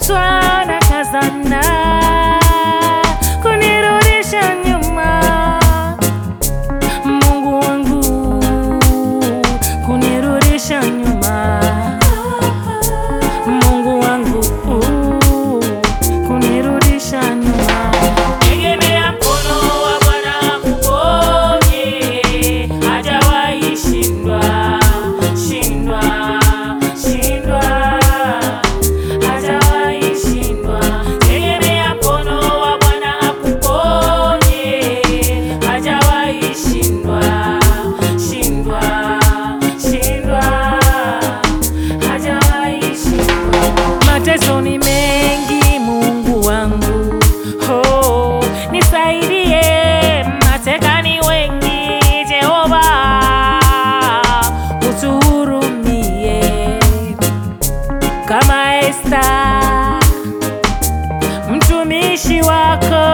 kutwa na kazana kunirudisha nyuma, Mungu wangu kunirudisha nyuma, Mungu wangu kunirudisha nyuma. Tegemea mkono wa Bwana akuponye, hajawahi shindwa, shindwa, shindwa, hajawahi shindwa. Tegemea mkono wa Bwana akuponye, hajawahi shindwa, shindwa, shindwa, hajawahi shindwa. Mateso ni mengi, Mungu wangu, oh, nisaidie. Mateka ni wengi, Jehova, utuhurumie kama Esta mtumishi wako